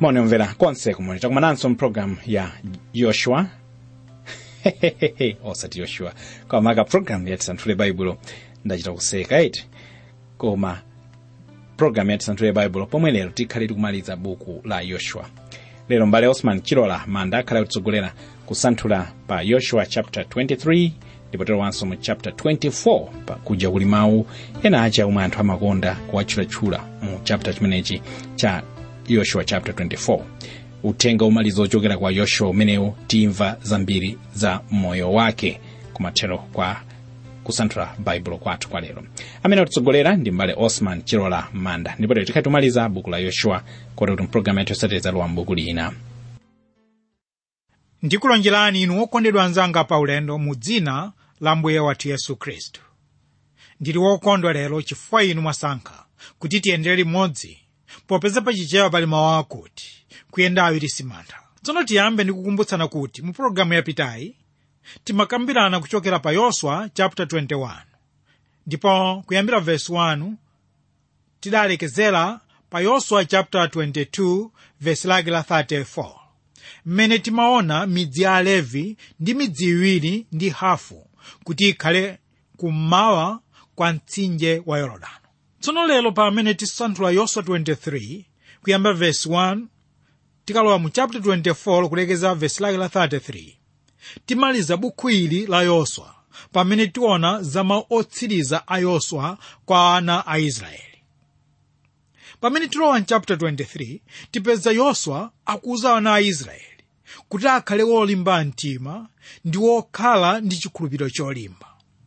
mwaonemvera konse kumwe takumananso mpulogalamu ya yoshua osati yoshua koma ka pulogalamu ya tisanthule baibulo ndachita kuseka iti koma pulogalamu ya tisanthule baibulo pomwe lero tikhale tikumaliza buku la yoshua lero mbale osman chilola manda akhale akutsogolera kusanthula pa yoshua chapter 23 ndipo terowanso mu chapter 24 pa kuja kuli mawu ena aja omwe anthu amakonda kuwatchulatchula mu chapter chimenechi cha yoshua chapter 24 uthenga umaliza ochokera kwa yoshua umenewu timva zambiri za moyo wake kumathero kwa kusanthula baibulo kwathu kwa lero amene atitsogolera ndi mbale osman chilola manda ndipo lero tikhale tumaliza buku la yoshua koti kuti mpulogalamu yathu yosatiriza lowa mbuku lina ndikulonjerani inu okondedwa anzanga paulendo mu dzina la mbuye wathu yesu khristu ndili wokondwa lero chifukwa inu mwasankha kuti tiyendere limodzi popeza pachichewa pali mawu akuti kuyenda awiri simantha tsono tiyambe ndikukumbutsana kuti mu pologalamu yapitayi timakambirana kuchokera pa yoswa chapter 21 ndipo kuyambira verse 1 tidalekezera pa yoswa chapter 22 verse lake la 34 mmene timaona midzi ya alevi ndi midzi iwiri ndi hafu kuti ikhale kummawa kwa mtsinje wa yorodani tsono lero pamene tisanthula yoswa 23 kuyamba verse 1 tikalowa mu chapter 24 kulekeza verse lake la 33 timaliza bukhu ili la yoswa pamene tiona za mawu otsiriza a yoswa kwa ana a israeli pamene tilowa mu chapter 23 tipeza yoswa akuwuza ana a israeli kuti akhale wolimba mtima ndi wokhala ndi chikhulupiriro cholimba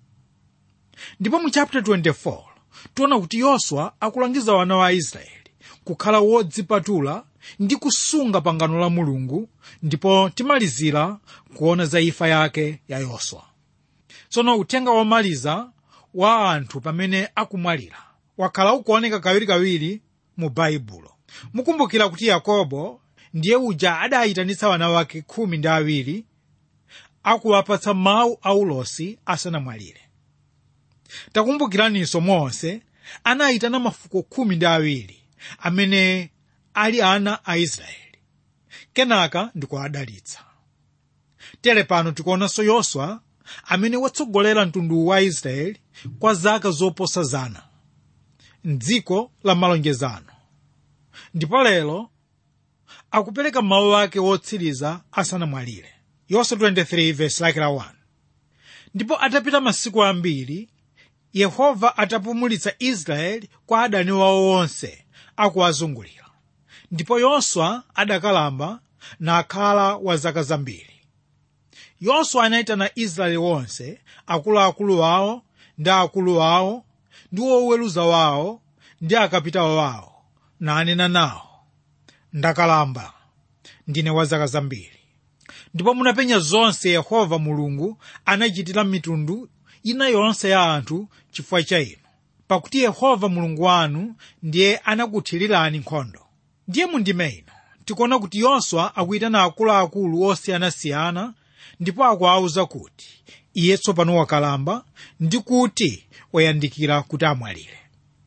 ndipo mu chapter 24 tiona kuti yoswa akulangiza wana wa israeli kukhala wodzipatula ndi kusunga pangano la mulungu ndipo timalizira kuona za imfa yake ya yoswa tsono uthenga womaliza wa anthu pamene akumwalira wakhala ukuoneka kawirikawiri mu baibulo mukumbukira kuti yakobo ndiye uja adayitanitsa wana wake khumi ndi awiri akuwapatsa mawu aulosi asanamwalire takumbukiraninso mose anayitana mafuko khumi ndi awiri amene ali ana a israeli kenaka ndikuwadalitsa tere pano tikuonanso yoswa amene watsogolera mtundu wa israeli kwa zaka zoposa zana mdziko la malonjezano ndipo lero akupereka mawu ake wotsiriza asanamwalire yoswa 23 verse lake la 1 ndipo atapita masiku ambiri yehova atapumulitsa israeli kwa adani wawo wonse akuwazungulira ndipo yoswa adakalamba nakhala wa zaka zambiri yoswa anayitana israeli wonse akuluakulu wawo ndi akulu wawo ndi woweruza wawo ndi akapitawo wawo nanena nawo ndakalamba ndine wa zaka zambiri ndipo munapenya zonse yehova mulungu anachitira mitundu ina yonse ya anthu chifukwa cha inu pakuti yehova mulungu wanu ndiye anakuthirirani nkhondo ndiye mundime ino tikuona kuti yoswa akuyitana akuluakulu osiyanasiyana ndipo akuwawuza kuti iye tsopano wakalamba ndi kuti wayandikira kuti amwalire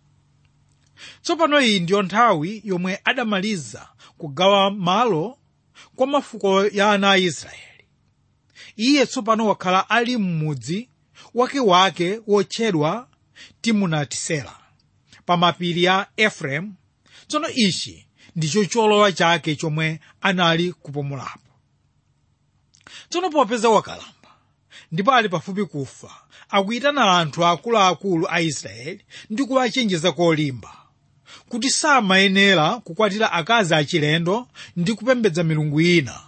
tsopano iyi ndiyo nthawi yomwe adamaliza kugawa malo kwa mafuko ya ana a israeli iye tsopano wakhala ali m'mudzi wakewake wotchedwa timunatisera pa mapiri ya efereimu tsono ichi ndicho cholowa chake chomwe anali kupumulapo tsono popeza wakalamba ndipo ali pafupi kufa akuyitana anthu akuluakulu a israeli ndi kuwachenjeza kolimba kuti samayenera kukwatira akazi achilendo ndi kupembedza milungu ina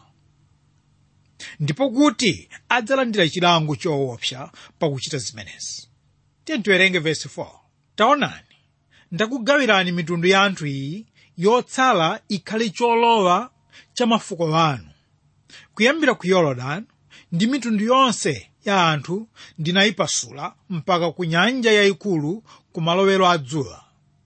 ndipo kuti adzalandira chilango choopsa pakuchita zimenezi tiye tiwerenge vesi 4 taonani ndakugawirani mitundu ya anthu iyi yotsala ikhale cholowa cha mafuko anu kuyambira ku yorodani ndi mitundu yonse ya anthu ndinayipasula mpaka ku nyanja yayikulu ku malowero a dzuwa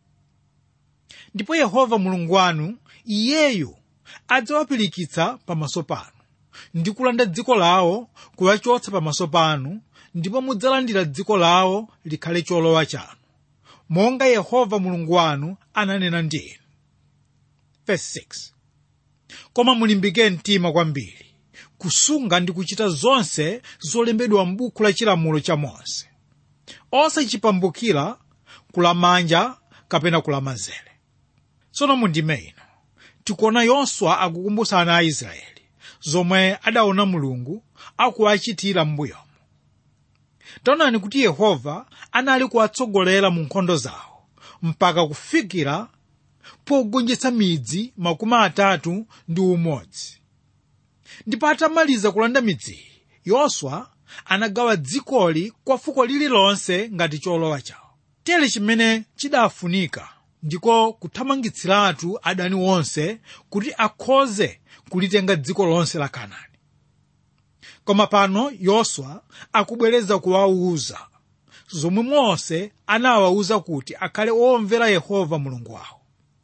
ndipo yehova mulungu wanu iyeyu adzawapirikitsa pamaso panu ndi kulanda dziko lawo kuwachotsa pamaso panu ndipo mudzalandira dziko lawo likhale cholowa chanu monga yehova mulungu wanu ananena ndi inu Verse 6 koma mulimbike mtima kwambiri kusunga ndi kuchita zonse zolembedwa m'buku la chilamulo cha mose osachipambukira kulamanja kapena kulamanzere tsono mundime ino tikuona yoswa akukumbutsa ana a israeli zomwe adaona mulungu akuwachitira m'mbuyomo taonani kuti yehova anali kuwatsogolera mu nkhondo zawo mpaka kufikira pogonjetsa midzi makumi atatu ndi umodzi ndipo atamaliza kulanda midziyi yoswa anagawa dzikoli kwa fuko lililonse ngati cholowa chawo tere chimene chidafunika ndiko kuthamangitsiratu adani wonse kuti akhoze kulitenga dziko lonse la kanaani koma pano yoswa akubwereza kuwawuza zomwe mose anawawuza kuti akhale omvera yehova mulungu wawo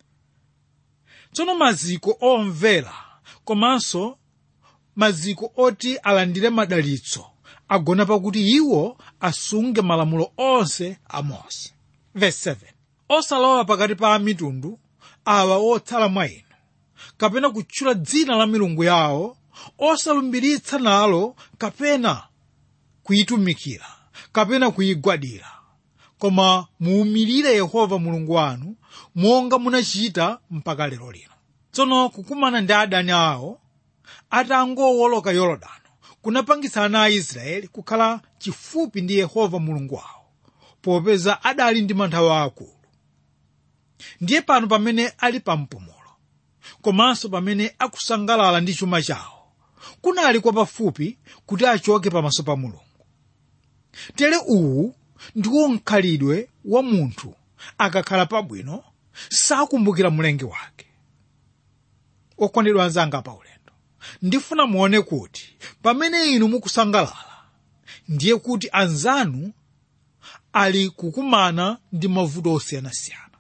tsono maziko omvera komanso maziko oti alandire madalitso agona pakuti iwo asunge malamulo onse a mose verse 7 osalowa pakati pa mitundu awa otsala mwa inu kapena kutchula dzina la milungu yawo osalumbiritsa nalo kapena kuyitumikira kapena kuyigwadira koma muwumilire yehova mulungu wanu monga munachita mpaka lero lino tsono kukumana ndi adani awo atangowoloka yorodano kunapangitsa ana a israeli kukhala chifupi ndi yehova mulungu wawo popeza adali ndi mantha akulu ndiye pano pamene ali pa mpumulo komanso pamene akusangalala ndi chuma chawo kunali kwa pafupi kuti achoke pamaso pa mulungu tere uwu ndiwo mkhalidwe wa munthu akakhala pabwino sakumbukira mlengi wake okondedwa anzanga pa ulendo ndifuna muone kuti pamene inu mukusangalala ndiye kuti anzanu ali kukumana ndi mavuto osiyanasiyana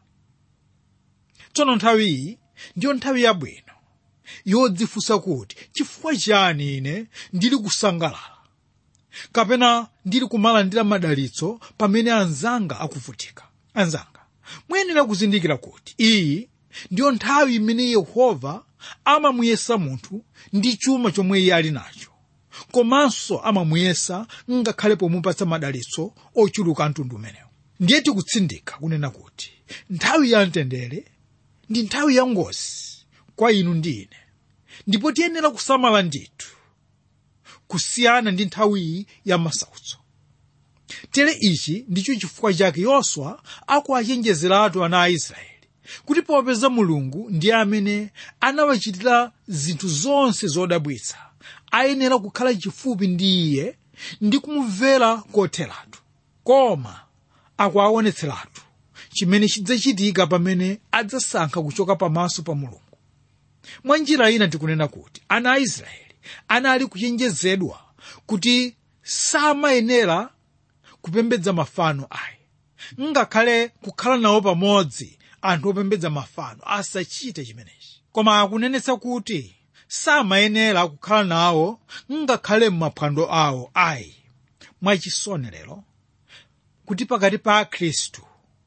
tsono nthawi iyi ndiyo nthawi yabwino yodzifunsa kuti chifukwa chiyani ine ndili kusangalala kapena ndili kumalandira madalitso pamene anzanga akuvutika anzanga muyenera kuzindikira kuti iyi ndiyo nthawi imene yehova amamuyesa munthu ndi chuma chomwe iye ali nacho komanso amamuyesa ngakhale pomupatsa madalitso ochuluka mtundu umenewo ndiye tikutsindika kunena kuti nthawi ya mtendere ndi nthawi ya ngozi kwa inu ndi ine ndipo tiyenera kusamala ndithu kusiyana ndi nthawiyi ya masautso tere ichi ndicho chifukwa chake yoswa akuwachenjezeratu ana a israeli kuti popeza mulungu ndiye amene anawachitira zinthu zonse zodabwitsa ayenera kukhala chifupi ndi iye ndi kumumvera kotheratu koma akuwaonetseratu chimene chidzachitika pamene adzasankha kuchoka pamaso pa mulungu mwa njira ina tikunena kuti ana a israeli anali kuchenjezedwa kuti samayenera kupembedza mafano ayi ngakhale kukhala nawo pamodzi anthu opembedza mafano asachite chimenechi koma akunenetsa kuti samayenera kukhala nawo ngakhale m'maphwando awo ayi mwachisonerero kuti pakati pa akhristu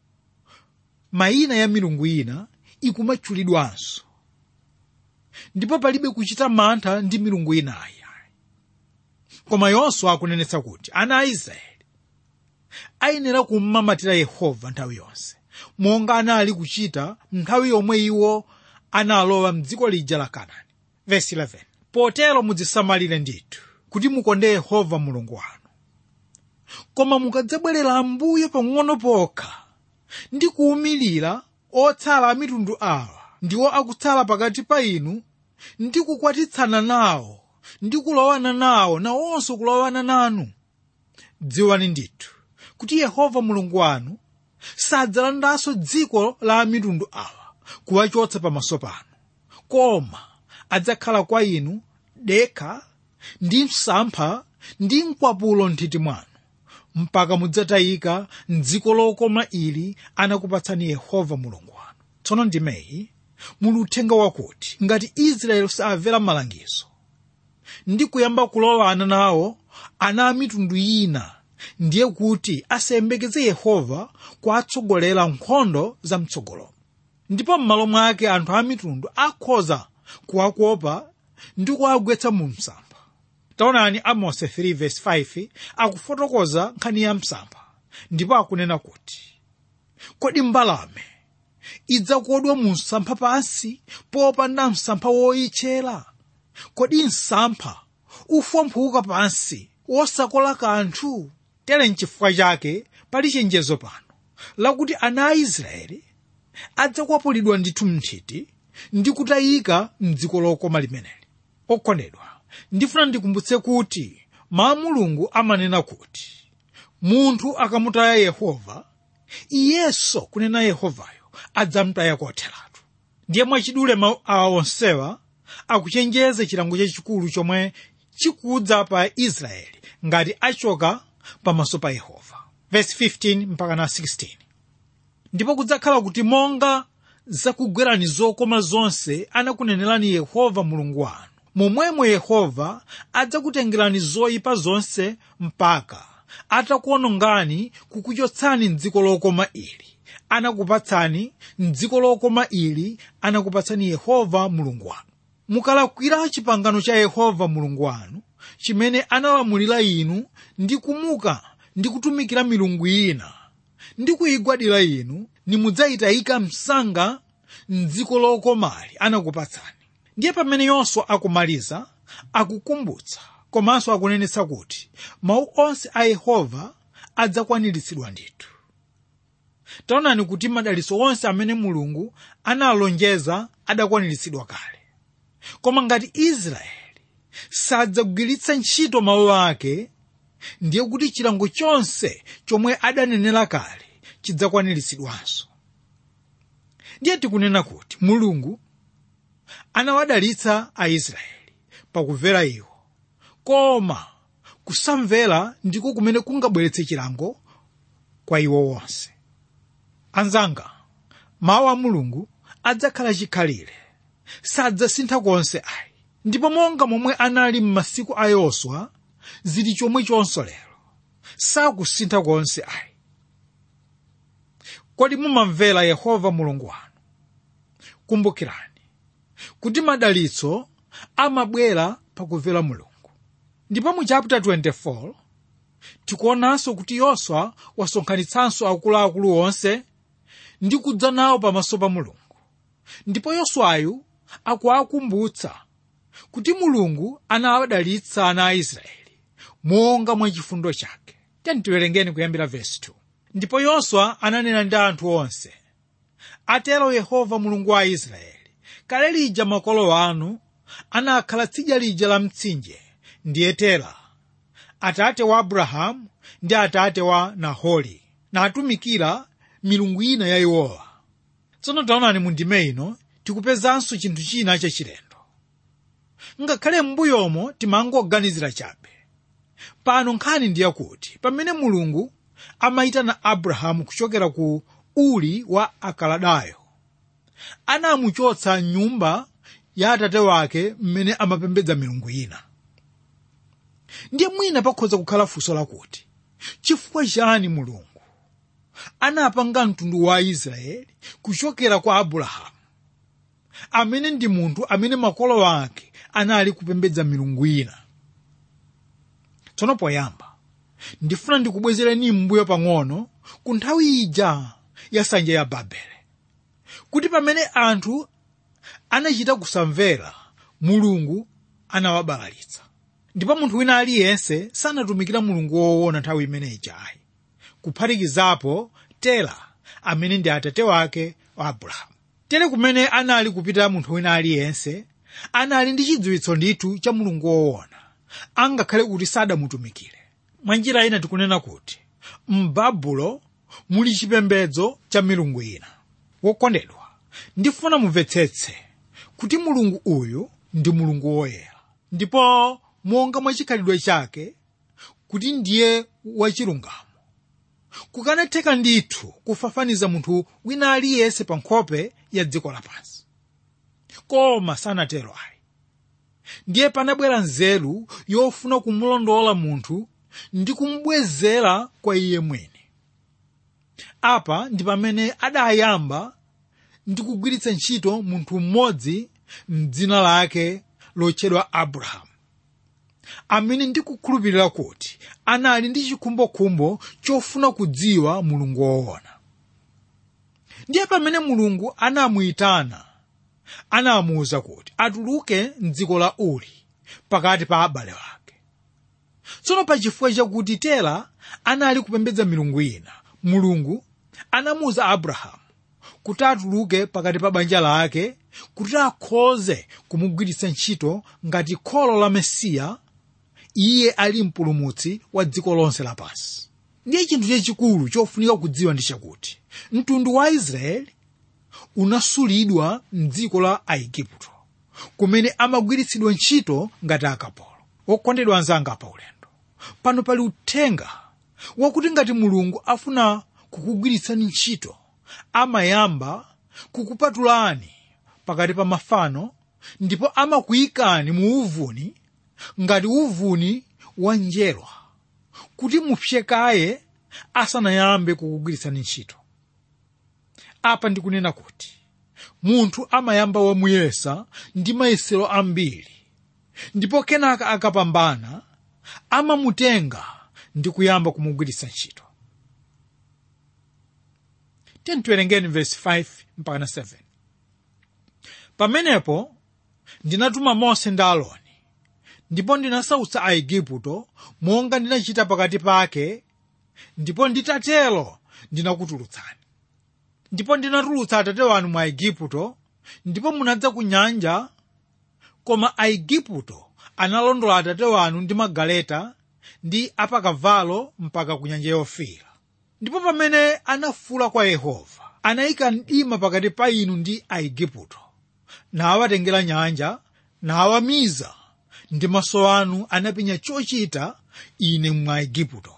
mayina ya milungu ina ikumatchulidwanso ndipo palibe kuchita mantha ndi milungu inayi koma yoswa akunenetsa kuti ana a israeli ayenera kummamatira yehova nthawi yonse monga anali kuchita nthawi yomwe iwo analowa mdziko lija la kanaani vesi 11 potero mudzisamalire ndithu kuti mukonde yehova mulungu wanu koma mukadzabwerera ambuyo pang'ono pokha ndi kuwumilira otsala a mitundu awa ndiwo akutsala pakati pa inu ndi kukwatitsana nawo ndi kulowana nawo nawonso kulowana nanu dziwani ndithu kuti yehova mulungu wanu sadzalandanso dziko la mitundu awa kuwachotsa pamaso panu koma adzakhala kwa inu dekha ndi msampha ndi mkwapulo nthiti mwanu mpaka mudzatayika mdziko lokoma ili anakupatsani yehova mulungu wanu tsono ndimeyi muli uthenga wakuti ngati israeli samvera malangizo ndi kuyamba kulowana nawo ana a mitundu ina ndiye kuti asayembekeze yehova kuwatsogolera nkhondo za mtsogolo ndipo m'malo mwake anthu a mitundu akhoza kuwakopa ndi kuwagwetsa mu msampha taonani amos 3:5 akufotokoza nkhani ya msampha ndipo akunena kuti kodi mbalame idzakodwa mu msampha pansi popanda msampha woyitchera kodi msampha ufomphuka pansi wosakola kanthu tere nchifukwa chake pali chenjezo pano lakuti ana a israeli adzakwapulidwa ndithu mnthiti ndi kutayika mdziko lokoma limeneli okondedwa ndifuna ndikumbutse kuti mawu mulungu amanena kuti munthu akamutaya yehova iyenso kunena yehovayo adzamutaya kotheratu ndiye mwachidule mawu awa onsewa akuchenjeza chilango chachikulu chomwe chikudza pa israeli ngati achoka pamaso pa yehova verse 15 mpaka na 16 ndipo kudzakhala kuti monga zakugwerani zokoma zonse anakunenerani yehova mulungu wanu momwemo yehova adzakutengerani zoyipa zonse mpaka atakuonongani kukuchotsani mdziko lokoma ili anakupatsani mdziko lokoma ili anakupatsani yehova mulungu wanu mukalakwira chipangano cha yehova mulungu wanu chimene analamulira inu ndi kumuka ndi kutumikira milungu ina ndi kuyigwadira inu nimudzayitayika msanga mdziko lokomali anakupatsani ndiye pamene yoswa akumaliza akukumbutsa komanso akunenetsa kuti mawu onse a yehova adzakwaniritsidwa ndithu taonani kuti madalitso onse amene mulungu analonjeza adakwaniritsidwa kale koma ngati israeli sadzagwiritsa ntchito mawu ake ndiye kuti chilango chonse chomwe adanenera kale chidzakwaniritsidwanso ndiye tikunena kuti mulungu anawadalitsa aisraeli pakumvera iwo koma kusamvera ndiko kumene kungabweretse chilango kwa iwo wonse anzanga mawu a mulungu adzakhala chikhalire sadzasintha konse ayi ndipo monga momwe anali m'masiku a yoswa zili chomwe chonso lero sakusintha konse ayi kodi mumamvera yehova mulungu wanu kumbukirani kuti madalitso amabwera pakumvera mulungu ndipo mu chapter 24 tikuonanso kuti yoswa wasonkhanitsanso akuluakulu onse ndi kudza nawo pamaso pa mulungu ndipo yoswayu akuwakumbutsa kuti mulungu anawadalitsa ana a israeli monga mwa chifundo chake tiwerengeni kuyambira vesi 2 ndipo yoswa ananena ndi anthu onse atero yehova mulungu wa israeli kale lija makolo anu anakhala tsidya lija la mtsinje ndiye tera atate wa abrahamu ndi atate wa nahori natumikira milungu ina ya iwowa tsono taonani mu ndime ino tikupezanso chinthu china chachilendo ngakhale m'mbuyomo timangoganizira chabe pano nkhani ndiyakuti pamene mulungu amayitana abrahamu kuchokera ku uli wa akaladayo anamuchotsa nyumba ya atate wake mmene amapembedza milungu ina ndiye mwina pakhoza kukhala funso lakuti chifukwa chani mulungu anapanga mtundu wa israeli kuchokera kwa abrahamu amene ndi munthu amene makolo ake anali kupembedza milungu ina tsono poyamba ndifuna ndikubwezereni m'mbuyo pang'ono ku nthawi ija ya nsanja ya babele kuti pamene anthu anachita kusamvera mulungu anawabalalitsa ndipo munthu wina aliyense sanatumikira mulungu woona nthawi imeneyi chayi kuphatikizapo tera amene ndi atate wake wa abrahamu tere kumene anali kupita munthu wina aliyense anali ndi chidziwitso ndithu cha mulungu woona angakhale kuti sadamutumikire mwa njira ina tikunena kuti m'babulo muli chipembedzo cha milungu ina wokondedwa ndifuna mumvetsetse kuti mulungu uyu ndi mulungu woyera ndipo monga mwa chikhalidwe chake kuti ndiye wachilungamo kukanatheka ndithu kufafaniza munthu wina aliyense pa nkhope ya dziko lapansi koma sanatero ayi ndiye panabwera nzeru yofuna kumulondola munthu ndi kumubwezera kwa iye mwini apa ndi pamene adayamba ndi kugwiritsa ntchito munthu mmodzi mdzina lake lotchedwa abrahamu amene ndikukhulupirira kuti anali ndi chikhumbokhumbo chofuna kudziwa mulungu woona ndiye pamene mulungu anamuyitana anamuwuza kuti atuluke mdziko la uri pakati pa abale ake tsono pachifukwa chakuti tera anali kupembedza milungu ina mulungu anamuwuza abrahamu kuti atuluke pakati pa banja lake kuti akhoze kumugwiritsa ntchito ngati kholo la mesiya iye ali mpulumutsi wa dziko lonse lapansi ndiye chinthu chachikulu chofunika kudziwa ndi chakuti mtundu wa israeli unasulidwa mdziko la aigupto kumene amagwiritsidwa ntchito ngati akapolo okondedwa anzanga pa ulendo pano pali uthenga wakuti ngati mulungu afuna kukugwiritsani ntchito amayamba kukupatulani pakati pa mafano ndipo amakuyikani mu uvuni ngati uvuni wa njerwa kuti mupyekaye asanayambe kukugwiritsani ntchito apa ndikunena kuti munthu amayamba wamuyesa ndi mayesero ambiri ndipo kenaka akapambana amamutenga ndi kuyamba kumugwiritsa ntchito tiwerengeni verse 5 mpaka 7 pamenepo ndinatuma mose ndi aloni ndipo ndinasautsa aigupto monga ndinachita pakati pake ndipo nditatero ndinakutulutsani ndipo ndinatulutsa atate wanu mu aigupto ndipo munadza ku nyanja koma aigupto analondola atate wanu ndi magaleta ndi apakavalo mpaka ku nyanja yofiira ndipo pamene anafuula kwa yehova anayika mdima pakati pa inu ndi aigupto nawatengera nyanja nawamiza ndi maso anu anapenya chochita ine mwa aigupto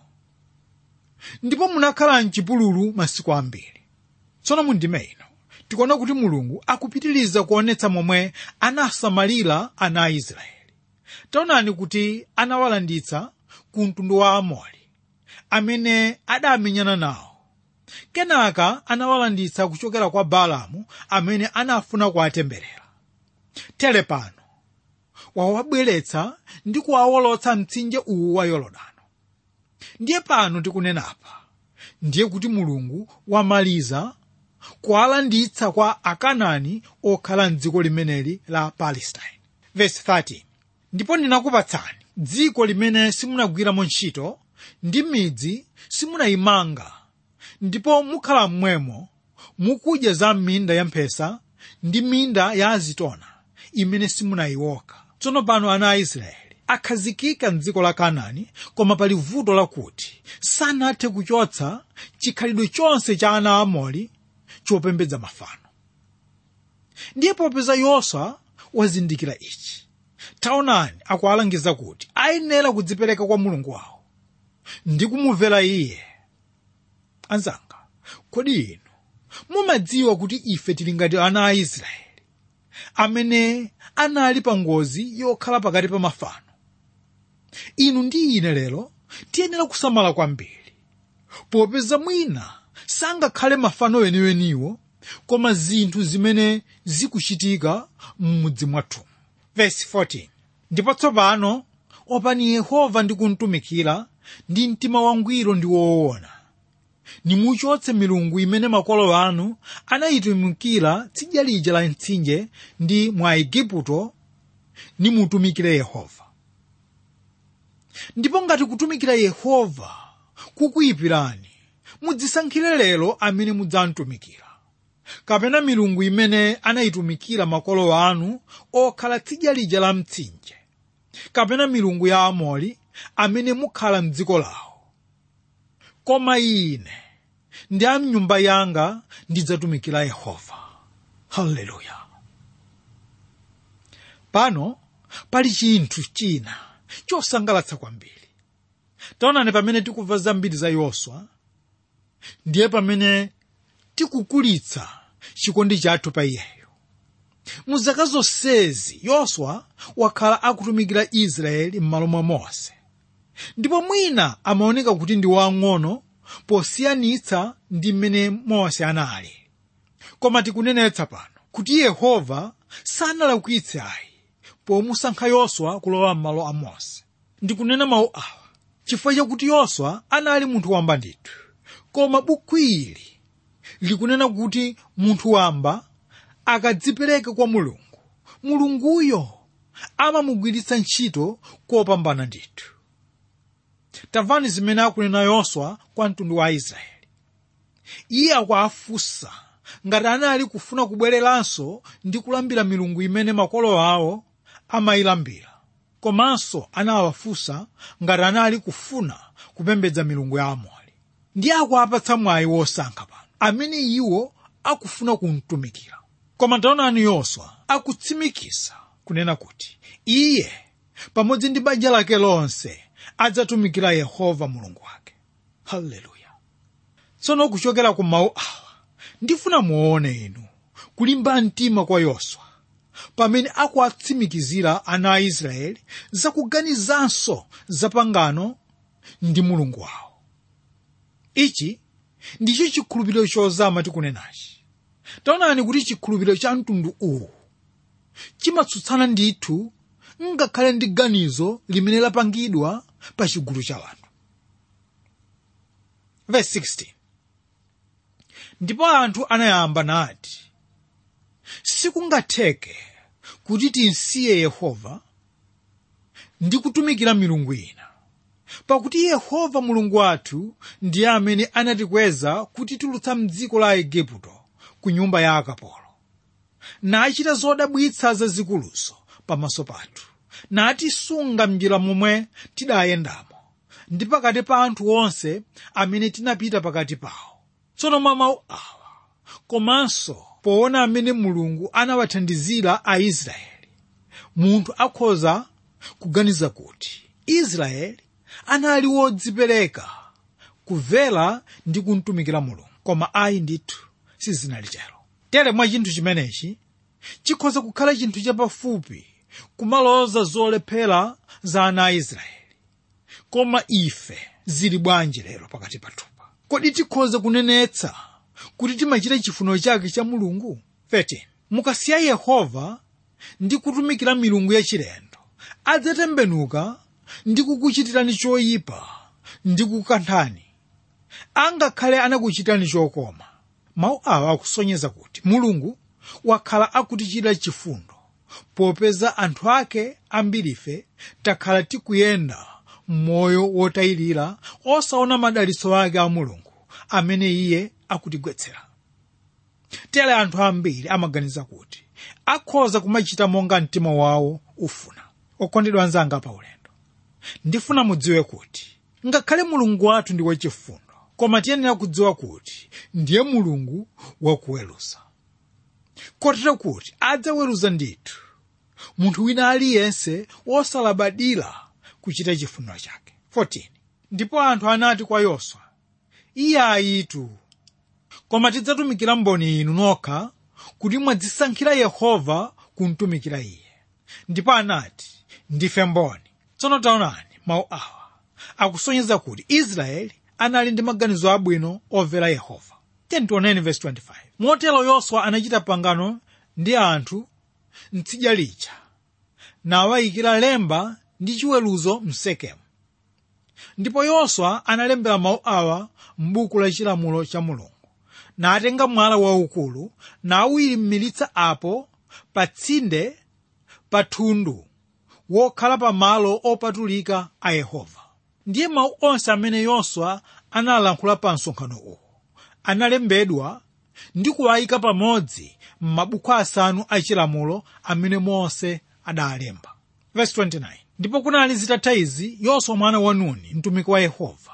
ndipo munakhala mchipululu masiku ambiri tsono mundime ino tikuona kuti mulungu akupitiriza kuonetsa momwe anasamalira ana a israeli taonani kuti anawalanditsa ku mtundu wa amori amene adamenyana nawo kenaka anawalanditsa kuchokera kwa baalamu amene anafuna kuwatemberera tere pano wawabweretsa ndi kuwawolotsa mtsinje uwu wa yorodano ndiye pano tikunenapa ndiye kuti mulungu wamaliza kuwalanditsa kwa akanani okhala mdziko limeneli la palestine verse 13 ndipo ndinakupatsani dziko limene simunagwiramo ntchito ndi midzi simunayimanga ndipo mukhala mmwemo mukudya za minda ya mphesa ndi minda ya azitona imene simunayioka tsono pano ana a israeli akhazikika mdziko la kanaani koma pali vuto lakuti sanathe kuchotsa chikhalidwe chonse cha ana a amori chopembedza mafano ndiye popeza yoswa wazindikira ichi taonani akuwalangiza kuti ayenera kudzipereka kwa mulungu wawo ndi kumumvera iye anzanga kodi inu mumadziwa kuti ife tili ngati ana a israeli amene anali pa ngozi yokhala pakati pa mafano inu ndi ine lero tiyenera kusamala kwambiri popeza mwina sangakhale mafano weniweniwo koma zinthu zimene zikuchitika m'mudzi mwathu verse 14 ndipo tsopano opani yehova ndi kumtumikira ndi mtima wangwiro ndi woona nimuchotse milungu imene makolo anu anayitumikira tsidya lija la mtsinje ndi mwa aigupto nimutumikire yehova ndipo ngati kutumikira yehova kukuyipirani mudzisankhire lero amene mudzamtumikira kapena milungu imene anayitumikira makolo anu okhala tsidya lija la mtsinje kapena milungu ya amori amene mukhala mdziko lawo koma ine ndi a mnyumba yanga ndidzatumikira yehova haleluya pano pali chinthu china chosangalatsa kwambiri taonani pamene tikumva zambiri za yoswa ndiye pamene tikukulitsa chikondi chathu pa iyeyo mu zaka zonsezi yoswa wakhala akutumikira israeli m'malo mwa mose ndipo mwina amaoneka kuti ndi wang'ono posiyanitsa ndi mmene mose anali koma tikunenetsa pano kuti yehova sanalakwitse ayi pomusankha yoswa kulowa m'malo a mose ndikunena mawu awa chifukwa chakuti yoswa anali munthu wamba ndithu koma buku ili likunena kuti munthu wamba akadzipereka kwa mulungu mulunguyo amamugwiritsa ntchito kopambana ndithu tamvani zimene akunena yoswa kwa mtundu wa aisraeli iye akuafunsa ngati anali kufuna kubwereranso ndi kulambira milungu imene makolo awo amayilambira komanso anawafunsa ngati anali kufuna kupembedza milungu ya amori ndiye akuapatsa mwayi wosankha pano amene iwo akufuna kumtumikira koma taonani yoswa akutsimikiza kunena kuti iye pamodzi ndi banja lake lonse adzatumikira yehova mulungu wake haleluya tsono kuchokera ku mawu awa ndifuna muone inu kulimba mtima kwa yoswa pamene akuatsimikizira ana a israeli zakuganizanso za pangano ndi mulungu wawo ichi ndicho chikhulupiriro chozama tikunenachi taonani kuti chikhulupiriro cha mtundu uwu chimatsutsana ndithu ngakhale ndi ganizo limene lapangidwa pa chigulu cha anthu verse 16 ndipo anthu anayamba nati sikungatheke kuti tinsiye yehova ndi kutumikira milungu ina pakuti yehova mulungu wathu ndiye amene anatikweza kutitulutsa mdziko la igupto ku nyumba ya akapolo nachita zodabwitsa zazikuluzo pamaso pathu natisunga m'njira momwe tidayendamo ndi pakati pa anthu onse amene tinapita pakati pawo tsono mwa mawu awa komanso poona amene mulungu anawathandizira aisraeli munthu akhoza kuganiza kuti israeli anali wodzipereka kumvera ndi kumtumikira mulungu koma ayi ndithu sizinali chero tere mwa chinthu chimenechi chikhoza kukhala chinthu chapafupi kumaloza zolephera za ana a israeli koma ife zili bwanji lero pakati pathupa kodi tikhoza kunenetsa kuti timachita chifuniro chake cha mulungu 13 mukasiya yehova ndi kutumikira milungu yachilendo adzatembenuka ndi kukuchitirani choyipa ndi kukanthani angakhale anakuchitani chokoma mawu awa akusonyeza kuti mulungu wakhala akutichitira chifundo popeza anthu ake ambirife takhala tikuyenda m'moyo wotayirira osaona madalitso ake a mulungu amene iye akutigwetsera tere anthu ambiri amaganiza kuti akhoza kumachita monga mtima wawo ufuna okondedwa anzanga pa ulendo ndifuna mudziwe kuti ngakhale mulungu wathu ndi wachifundo koma tiyenera kudziwa kuti ndiye mulungu wakuweruza kotero kuti adzaweruza ndithu munthu wina aliyense wosalabadira kuchita chifuniro chake 14 ndipo anthu anati kwa yoswa iye ayitu koma tidzatumikira mboni inu nokha kuti mwadzisankhira yehova kumtumikira iye ndipo anati ndife mboni tsono taonani mawu awa akusonyeza kuti israeli anali ndi maganizo abwino omvera yehova 10:25 motero yoswa anachita pangano ndi anthu mtsidya lija nawayikira lemba ndi chiweruzo msekemu ndipo yoswa analembera mawu awa m'buku la chilamulo cha mulungu natenga mwala waukulu nawuyimiritsa apo pa tsinde pa thundu wokhala pa malo opatulika a yehova ndiye mawu onse amene yoswa analankhula pa msonkhano uwu analembedwa ndi kuwayika pamodzi m'mabuku asanu achilamulo amene mose adalemba verse 29 ndipo kunali zitatha izi yoswa mwana wa nuni mtumiki wa yehova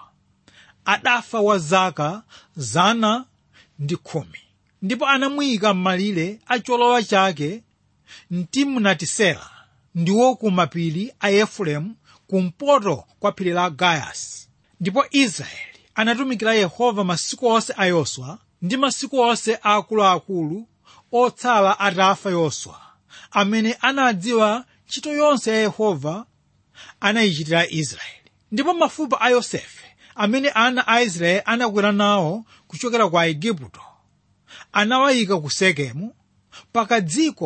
adafa wa zaka zana ndi khumi ndipo anamuyika m'malire a cholowa chake mtimnatisera ndiwo ku mapiri a efereimu kumpoto kwa phiri la gayasi ndipo israeli anatumikira yehova masiku onse a yoswa ndi masiku onse a akuluakulu otsala atafa yoswa amene anadziwa ntchito yonse ya yehova anayichitira israeli ndipo mafupa a yosefe amene ana a israeli anakwera nawo kuchokera ku aigupto anawayika ku sekemu pakadziko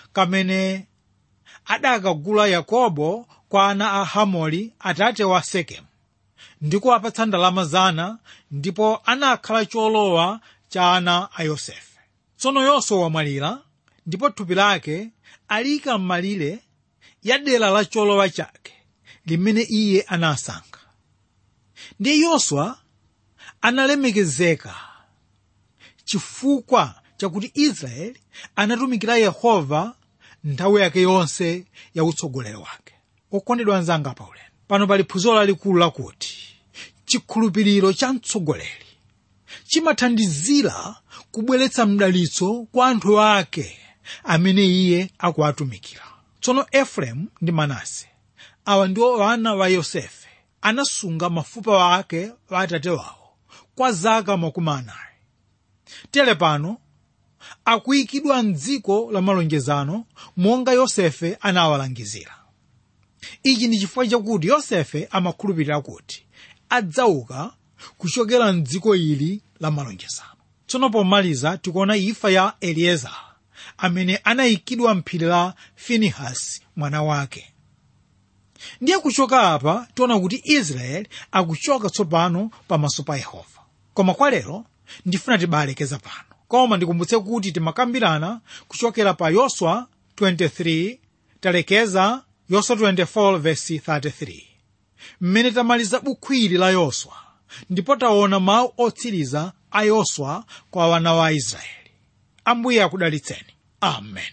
kamene adakagula yakobo kwa ana a hamori atate wa sekemu ndi kuwapatsa ndalama zana ndipo anakhala cholowa cha ana a yosefe tsono yoswa wamwalira ndipo thupi lake alika m'malire ya dera la cholowa chake limene iye anasankha ndiye yoswa analemekezeka chifukwa chakuti israeli anatumikira yehova nthawi yake yonse ya utsogoleri wake okondedwa anzanga paulendo pano pali phunziro lalikulu lakuti chikhulupiriro cha mtsogoleri chimathandizira kubweretsa mdalitso kwa anthu ake amene iye akuwatumikira tsono efereimu ndi manase awa ndiwo ana wa yosefe anasunga mafupa wake wa atate wawo kwa zaka makumi anayi tere pano akuyikidwa mdziko la malonjezano monga yosefe anawalangizira ichi ndi chifukwa chakuti yosefe amakhulupirira kuti adzauka kuchokera mdziko ili la malonjezano tsono pomaliza tikuona imfa ya eliezara amene anayikidwa mphiri la finehasi mwana wake ndiye kuchoka apa tiona kuti israeli akuchoka tsopano pamaso pa yehova koma kwa lero ndifuna tibalekeza pano koma ndikumbutse kuti timakambirana kuchokera pa yoswa 23 talekeza yoswa 24 verse 33 mmene tamaliza buku ili la yoswa ndipo taona mawu otsiriza a yoswa kwa wana wa israeli ambuye akudalitseni amen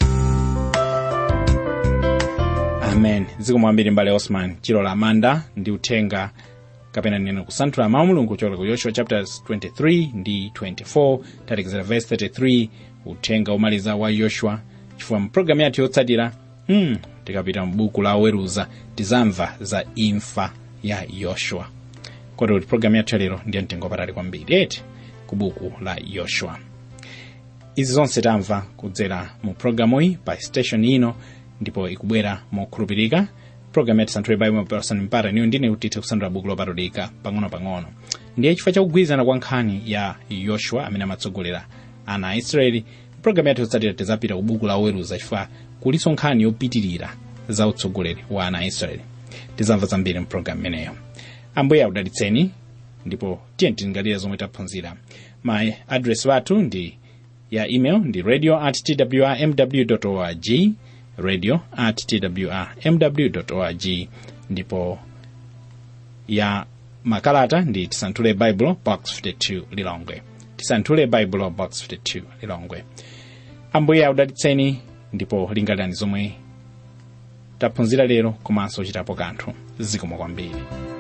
amen zikomo kwambiri mbale osman chilola amanda ndi uthenga kapena neno kusanthula mawu mulungu kuchokera ku yoshua chapters 23 ndi 24 talekezera verse 33 uthenga omaliza wa yoshua chifukwa mpulogalamu yathu yotsatira hmm, tikapita mbuku la oweruza tizamva za imfa ya yoshua kodi kuti pulogalamu yathu yalero ndiye mtengo patali kwambiri eti ku buku la yoshua izi zonse tamva kudzera mu pulogalamu iyi pa station ino ndipo ikubwera mokhulupirika pulogalamu ya tisanthule baibulo mapasani mpata niyo ndine kutitha kusanthula buku lopatulika pang'ono-pang'ono ndiye chifukwa chakugwirizana kwa nkhani ya yoshua amene amatsogolera ana a israeli pulogalamu yathu yotsatira tizapita ku buku la oweruza chifukwa kulinso nkhani yopitirira za utsogoleri wa ana a israeli tizamva zambiri mpulogalamu imeneyo ambuye akudalitseni ndipo tiye tilingalire zomwe taphunzira ma adresi wathu ndi ya email ndi radio at twrmw org radio at twrmw org ndipo ya makalata ndi tisanthule bible box 52 lilongwe tisanthule bible box 52 lilongwe ambuye akudalitseni ndipo lingalirani zomwe taphunzira lero komanso chitapo kanthu zikomo kwambiri